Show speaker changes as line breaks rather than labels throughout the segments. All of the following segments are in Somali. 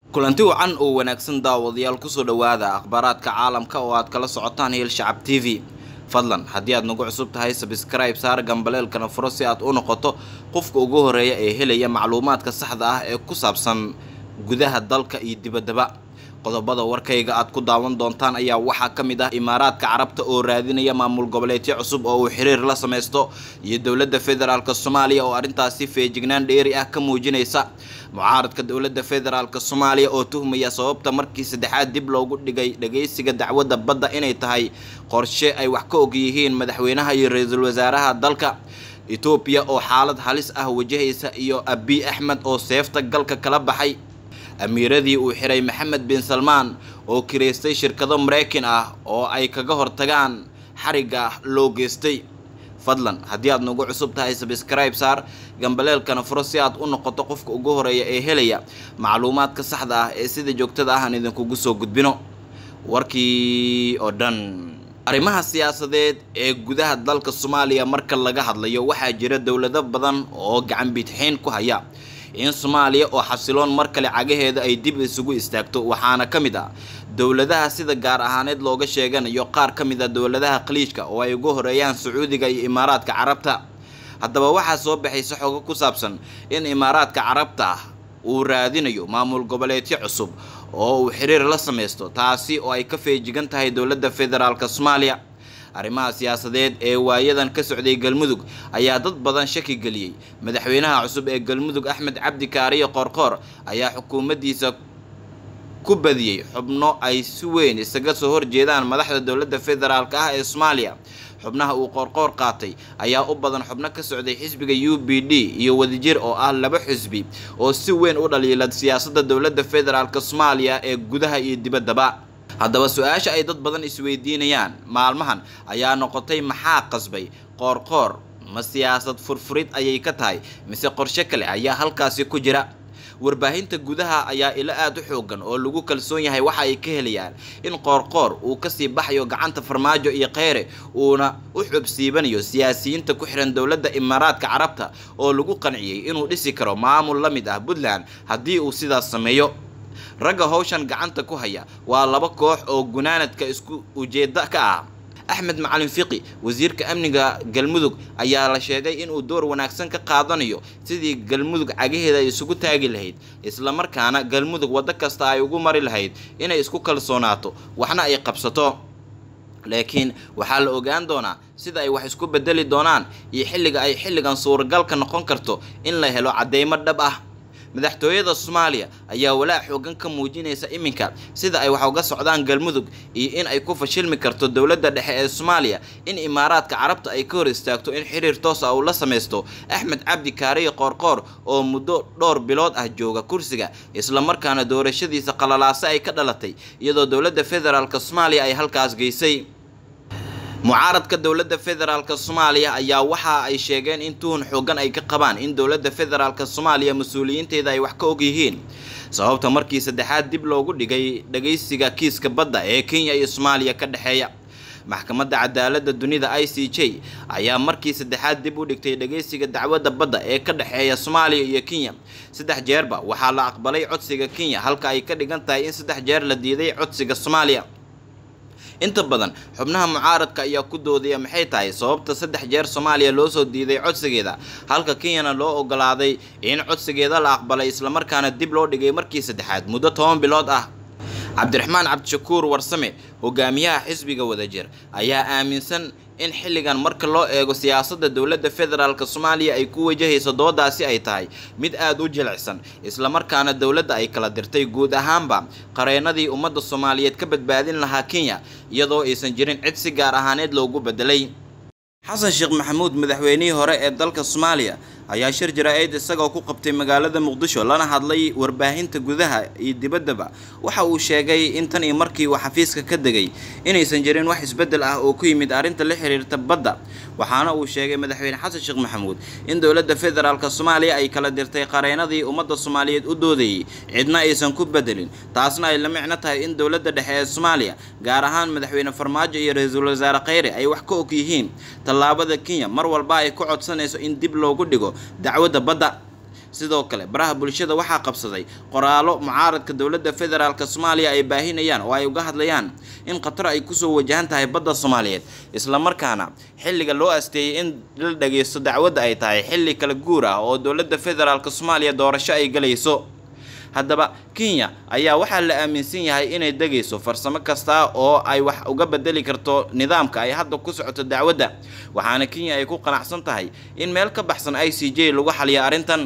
kulanti wacan oo wanaagsan daawadayaal kusoo dhowaada akhbaaraadka caalamka oo aad kala socotaan heel shacab t v fadlan haddii aad nagu cusub tahay sabskribe saar gambaleelkana furo si aad u noqoto qofka ugu horeeya ee helaya macluumaadka saxda ah ee ku saabsan gudaha dalka iyo dibaddaba qodobada warkayga aad ku daawan doontaan ayaa waxaa ka mid ah imaaraadka carabta oo raadinaya maamul goboleedyo cusub oo uu xiriir la samaysto iyo dowladda federaalk soomaaliya oo arrintaasi feejignaan dheeri ah ka muujinaysa mucaaradka dowladda federaalk soomaaliya oo tuhmaya sababta markii saddexaad dib loogu dhigay dhagaysiga dacwadda badda inay tahay qorshe ay wax ka og yihiin madaxweynaha iyo ra-iisul wasaaraha dalka etoobiya oo xaalad halis ah wajahaysa iyo abiy axmed oo seefta galka kala baxay amiiradii uu xiray maxamed bin salmaan oo kireystay shirkado maraykan ah oo ay kaga hortagaan xarigga loo geystay fadlan haddii aad nagu cusub tahay sabskribe saar gambaleelkana furo si aad u noqoto qofka ugu horeeya ee helaya macluumaadka saxda ah ee sida joogtada ah aan idinkugu soo gudbino warkii oo dhan arrimaha siyaasadeed ee gudaha dalka soomaaliya marka laga hadlayo waxaa jira dowlado badan oo gacan bidxiin ku haya in soomaaliya oo xasiloon mar kale cagaheeda ay dib isugu istaagto waxaana ka mid ah dowladaha sida gaar ahaaneed looga sheeganayo qaar ka mid a dowladaha khaliijka oo ay ugu horeeyaan sacuudiga iyo imaaraadka carabta haddaba waxaa soo baxaysa xogo ku saabsan in imaaraadka carabta uu raadinayo maamul goboleedyo cusub oo uu xiriir la samaysto taasi oo ay ka feejigan tahay dowladda federaalk soomaaliya arrimaha siyaasadeed ee waayadan ka socday galmudug ayaa dad badan shaki geliyey madaxweynaha cusub ee galmudug axmed cabdi kaariyo qoorqoor ayaa xukuumaddiisa ku badiyey xubno ay si weyn isaga soo horjeedaan madaxda dowladda federaalk ah ee soomaaliya xubnaha uu qoorqoor qaatay ayaa u badan xubno ka socday xisbiga u b d iyo wadajir oo ah laba xisbi oo si weyn u dhaliila siyaasadda dowladda federaalk soomaaliya ee gudaha iyo dibaddaba haddaba su-aasha ay dad badan isweydiinayaan maalmahan ayaa noqotay maxaa qasbay qoorqoor ma siyaasad furfurid ayay ka tahay mise qorshe kale ayaa halkaasi ku jira warbaahinta gudaha ayaa ilo aada u xoogan oo lagu kalsoon yahay waxa ay ka helayaan in qoorqoor uu kasii baxayo gacanta farmaajo iyo kheyre uuna u xubsiibanayo siyaasiyiinta ku xiran dowladda imaaraadka carabta oo lagu qanciyey inuu dhisi karo maamul la mid ah puntland haddii uu sidaas sameeyo ragga howshan gacanta ku haya waa laba koox oo gunaanadka isku ujeeda ka ah axmed macalin fiqi wasiirka amniga galmudug ayaa la sheegay inuu door wanaagsan ka qaadanayo sidii galmudug cagaheeda ay isugu taagi lahayd islamarkaana galmudug waddo kasta ay ugu mari lahayd inay isku kalsoonaato waxna ay qabsato laakiin waxaa la ogaan doonaa sida ay wax isku bedeli doonaan iyo xilliga ay xilligan suuragalka noqon karto in la helo cadeymo dhab ah madaxtooyada soomaaliya ayaa walaac xoogan ka muujinaysa iminka sida ay wax uga socdaan galmudug iyo in ay ku fashilmi karto dowladda dhexe ee soomaaliya in imaaraadka carabta ay ka hor istaagto in xiriir toos ah uu la samaysto axmed cabdi kaariyo qoorqoor oo muddo dhowr bilood ah jooga kursiga islamarkaana doorashadiisa qalalaase ay ka dhalatay iyadoo dowladda federaalk soomaaliya ay halkaas geysay mucaaradka dowladda federaalk soomaaliya ayaa waxa ay sheegeen in tuhun xoogan ay ka qabaan in dowladda federaalk soomaaliya mas-uuliyiinteeda ay wax ka og yihiin sababta markii saddexaad dib loogu dhigay dhagaysiga kiiska badda ee kenya iyo soomaaliya ka dhexeeya maxkamadda cadaaladda dunida i c j ayaa markii saddexaad dib u dhigtay dhagaysiga dacwadda badda ee ka dhexeeya soomaaliya iyo kenya saddex jeerba waxaa la aqbalay codsiga kenya halka ay ka dhigan tahay in saddex jeer la diiday codsiga soomaaliya inta badan xubnaha mucaaradka ayaa ku doodaya maxay tahay sababta saddex jeer soomaaliya loo soo diiday codsigeeda halka kenyana loo ogolaaday in codsigeeda la aqbalay islamarkaana dib loo dhigay markii saddexaad muddo toban bilood ah cabdiraxmaan cabdishakuur warsame hogaamiyaha xisbiga wadajir ayaa aaminsan in xilligan marka loo eego siyaasadda dowladda federaalk soomaaliya ay ku wajahayso doodaasi ay tahay mid aada u jilicsan islamarkaana dowladda ay kala dirtay guud ahaanba qareenadii ummadda soomaaliyeed ka badbaadin lahaa kenya iyadoo aysan jirin cid si gaar ahaaneed loogu bedelay xasan sheekh maxamuud madaxweynihii hore ee dalka soomaaliya ayaa shir jara-eed isagoo ku qabtay magaalada muqdisho lana hadlay warbaahinta gudaha iyo dibaddaba waxa uu sheegay in tan iyo markii uu xafiiska ka degay inaysan jirin wax isbeddel ah oo ku yimid arrinta la xiriirta badda waxaana uu sheegay madaxweyne xasan sheekh maxamuud in dowladda federaalk soomaaliya ay kala dirtay qareenadii ummadda soomaaliyeed u doodayay cidna aysan ku bedelin taasna ay la micno tahay in dowladda dhexe ee soomaaliya gaar ahaan madaxweyne farmaajo iyo ra-iisul wasaare kheyre ay wax ka og yihiin tallaabada kenya mar walba ay ku codsanayso in dib loogu dhigo dacwadda badda sidoo kale baraha bulshada waxaa qabsaday qoraalo mucaaradka dowladda federaalk soomaaliya ay baahinayaan oo ay uga hadlayaan in khatar ay kusoo wajahan tahay badda soomaaliyeed islamarkaana xilliga loo asteeyay in la dhageysto dacwadda ay tahay xilli kala guur ah oo dowladda federaalk soomaaliya doorasho ay galayso haddaba kenya ayaa waxaa la aaminsan yahay inay degayso farsamo kasta oo ay wax uga bedeli karto nidaamka ay hadda ku socoto dacwadda waxaana kenya ay ku qanacsan tahay in meel ka baxsan i c j lagu xaliya arrintan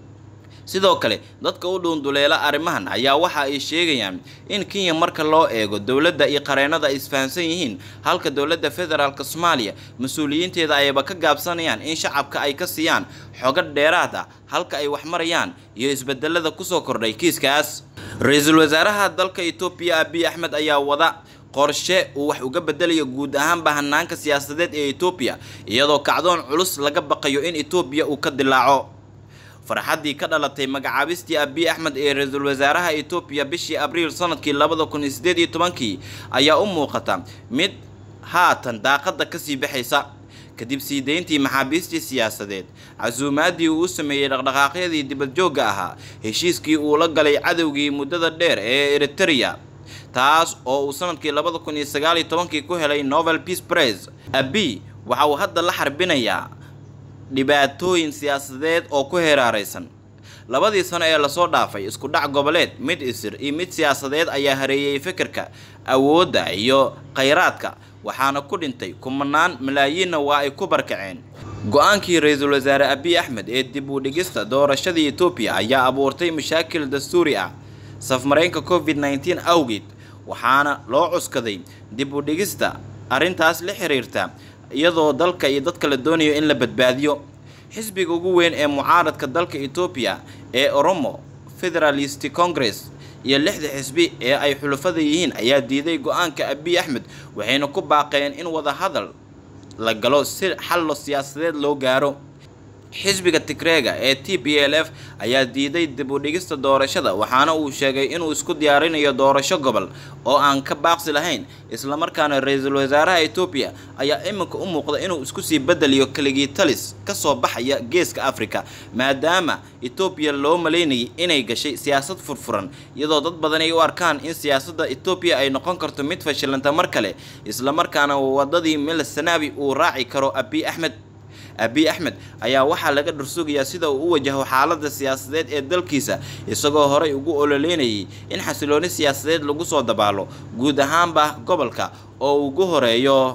sidoo kale dadka u dhuunduleela arrimahan ayaa waxa ay sheegayaan in kenya marka loo eego dowladda iyo qareenada ay isfahansan yihiin halka dowladda federaalk soomaaliya mas-uuliyiinteeda ayaba ka gaabsanayaan in shacabka ay ka siiyaan xogo dheeraad ah halka ay wax marayaan iyo isbedelada kusoo kordhay kiiskaas ra-iisul wasaaraha dalka etoobiya abiy axmed ayaa wada qorshe uu wax uga bedelayo guud ahaanba hanaanka siyaasadeed ee etoobiya iyadoo kacdoon culus laga baqayo in etoobiya uu ka dilaaco farxaddii ka dhalatay magacaabistii abiy axmed ee ra-iisul wasaaraha etoobiya bishii abriil sanadkii labada kun iyo sideed iyo tobankii ayaa u muuqata mid haatan daaqadda kasii baxaysa kadib sii deyntii maxaabiistii siyaasadeed casuumaadii uu u sameeyey dhaqdhaqaaqyadii dibadjoogga ahaa heshiiskii uu la galay cadowgii muddada dheer ee eritereya taas oo uu sanadkii labada kun iyo sagaal iyo tobankii ku helay novel peace prize abiy waxa uu hadda la xarbinayaa dhibaatooyin siyaasadeed oo ku heeraaraysan labadii sano ee lasoo dhaafay isku dhac goboleed mid isir iyo mid siyaasadeed ayaa hareeyay fikirka awoodda iyo khayraadka waxaana ku dhintay kumanaan malaayiinna waa ay ku barkaceen go-aankii ra-iisul wasaare abiy axmed ee dib u dhigista doorashadii etoobiya ayaa abuurtay mashaakil dastuuri ah safmaraynka covid nneteen awgeed waxaana loo cuskaday dib u dhigista arrintaas la xiriirta iyadoo dalka iyo dadka la doonayo in la badbaadiyo xisbiga ugu weyn ee mucaaradka dalka etoobiya ee oromo federalist congress iyo lixda xisbi ee ay xulafada yihiin ayaa diiday go-aanka abiy axmed waxayna ku baaqeen in wada hadal la galo si xallo siyaasadeed loo gaaro xisbiga tigreega ee t b l f ayaa diiday dib u dhigista doorashada waxaana uu sheegay inuu isku diyaarinayo doorasho gobol oo aan ka baaqsi lahayn islamarkaana ra-iisul wasaaraha etoobiya ayaa iminka u muuqda inuu isku sii bedeliyo keligii talis kasoo baxaya geeska africa maadaama etoobiya loo malaynayay inay gashay siyaasad furfuran iyadoo dad badan ay u arkaan in siyaasadda etoobiya ay noqon karto mid fashilanta mar kale islamarkaana wadadii mil sanaabi uu raaci karo abiy axmed abiy axmed ayaa waxaa laga dhursugayaa sida uu u wajaho xaalada siyaasadeed ee dalkiisa isagoo horey ugu ololeynayay in xasilooni siyaasadeed lagu soo dabaalo guud ahaanba gobolka oo ugu horeeyo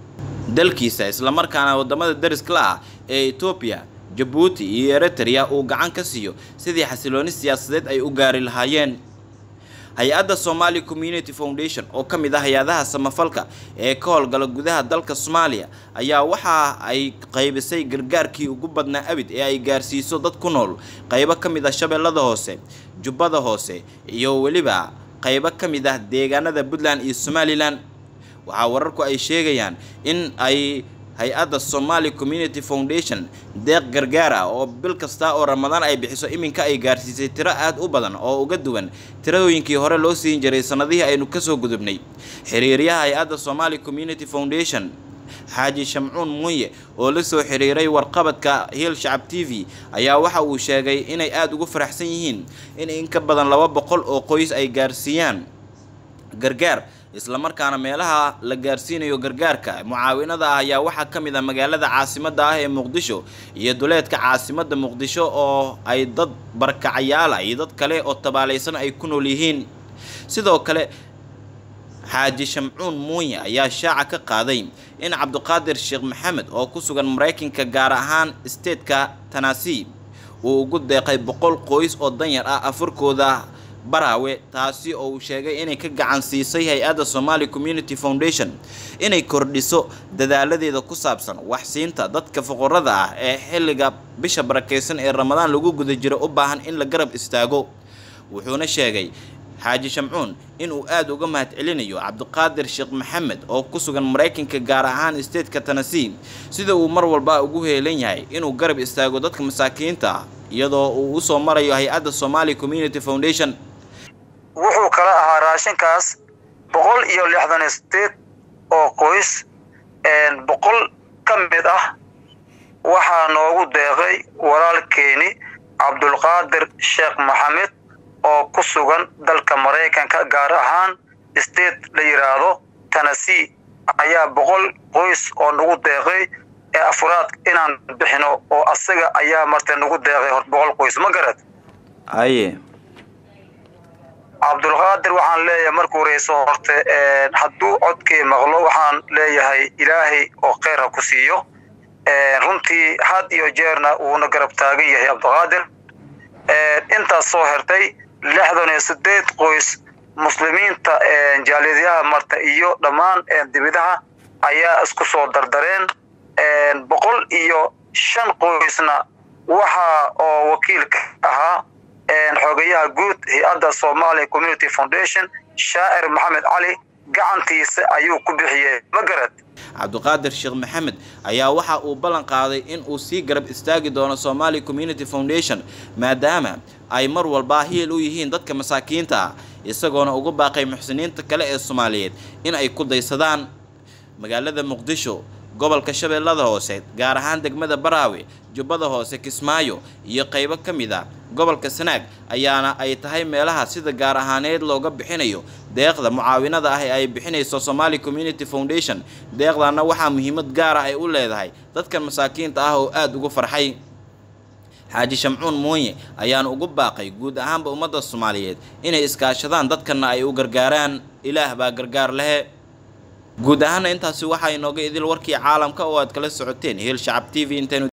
dalkiisa islamarkaana wadamada dariskala ah ee etoobiya jabuuti iyo eritrea uu gacan ka siiyo sidii xasilooni siyaasadeed ay u gaari lahaayeen hay-adda somali community foundation oo ka mid ah hay-adaha samafalka ee ka howlgala gudaha dalka soomaaliya ayaa waxa ay qaybisay gargaarkii ugu badnaa abid ee ay gaarsiiso dad ku nool qaybo ka mid ah shabeellada hoose jubbada hoose iyo weliba qaybo ka mid ah deegaanada puntland iyo somalilan waxaa wararku ay sheegayaan in ay hay-adda somali community foundation deeq gargaar ah oo bil kasta oo ramadaan ay bixiso iminka ay gaarsiisay tiro aada u badan oo uga duwan tiradooyinkii hore loo siin jiray sanadihii aynu kasoo gudubnay xiriiryaha hay-adda somali community foundation xaaji shamcuun muuye oo la soo xiriiray warqabadka hiil shacab t v ayaa waxa uu sheegay inay aada ugu faraxsan yihiin in in ka badan laba boqol oo qoys ay gaarsiiyaan gargaar islamarkaana meelaha la gaarsiinayo gargaarka mucaawinada ah ayaa waxaa ka mid ah magaalada caasimadda ah ee muqdisho iyo duleedka caasimadda muqdisho oo ay dad barkacayaala iyo dad kale oo tabaalaysan ay ku nool yihiin sidoo kale xaaji shamcuun muuye ayaa shaaca ka qaaday in cabdiqaadir sheekh maxamed oo ku sugan maraykanka gaar ahaan statetka tanasi uu ugu deeqay boqol qoys oo danyar ah afurkooda baraawe taasi oo uu sheegay inay ka gacan siisay hay-adda somali community foundation inay kordhiso dadaaladeeda ku saabsan waxsiinta dadka fuqarada ah ee xilliga bisha barakeysan ee ramadaan lagu guda jiro u baahan in la garab istaago wuxuuna sheegay xaaji shamcuun inuu aada uga mahad celinayo cabdiqaadir sheekh maxamed oo ku sugan maraykanka gaar ahaan stateka tanasi sida uu mar walba ugu heelan yahay inuu garab istaago dadka masaakiinta ah iyadoo uu usoo marayo hay-adda somali community foundation
wuxuu kala ahaa raashinkaas boqol iyo lixdan state oo qoys boqol ka mid ah waxaa noogu deeqay walaalkeeni cabdulqaadir sheekh maxamed oo ku sugan dalka maraykanka gaar ahaan state la yidhaahdo tennessee ayaa boqol qoys oo nagu deeqay ee afraad inaan bixino oo asaga ayaa marta nagu deeqay hor boqol qoys ma garad
aye
cabdulqaadir waxaan leeyahay markuu horeyso horte hadduu codkii maqlo waxaan leeyahay ilaahay oo kheyr ha ku siiyo runtii had iyo jeerna wuuna garab taagan yahay cabdulqaadir intaas soo hertay lixdan iyo sideed qoys muslimiinta jaaliyadyaha marta iyo dhammaan dibidaha ayaa isku soo dardareen boqol iyo shan qoysna waxa oo wakiilka ahaa xogayaha guud hay-adda somalia community foundation shaacir maxamed cali gacantiisa ayuu ku bixiyey ma garad
cabdiqaadir sheekh maxamed ayaa waxa uu ballan qaaday in uu sii garab istaagi doono somali community foundation maadaama ay mar walba hiil u yihiin dadka masaakiinta ah isagoona ugu baaqay muxsiniinta kale ee soomaaliyeed in ay ku daysadaan magaalada muqdisho gobolka shabeellada hoose gaar ahaan degmada baraawe jubbada hoose kismaayo iyo qaybo ka mid a gobolka sanaag ayaana ay tahay meelaha sida gaar ahaaneed looga bixinayo deeqda mucaawinada ah ee ay bixinayso somali community foundation deeqdana waxaa muhiimad gaara ay u leedahay dadkan masaakiinta ah oo aada ugu farxay xaaji shamcuun muunye ayaana ugu baaqay guud ahaanba ummadda soomaaliyeed inay iskaashadaan dadkana ay u gargaaraan ilaah baa gargaar lehe guud ahaana intaasi waxaa inooga idil warkii caalamka oo aad kala socoteen heel shacab t v intaynu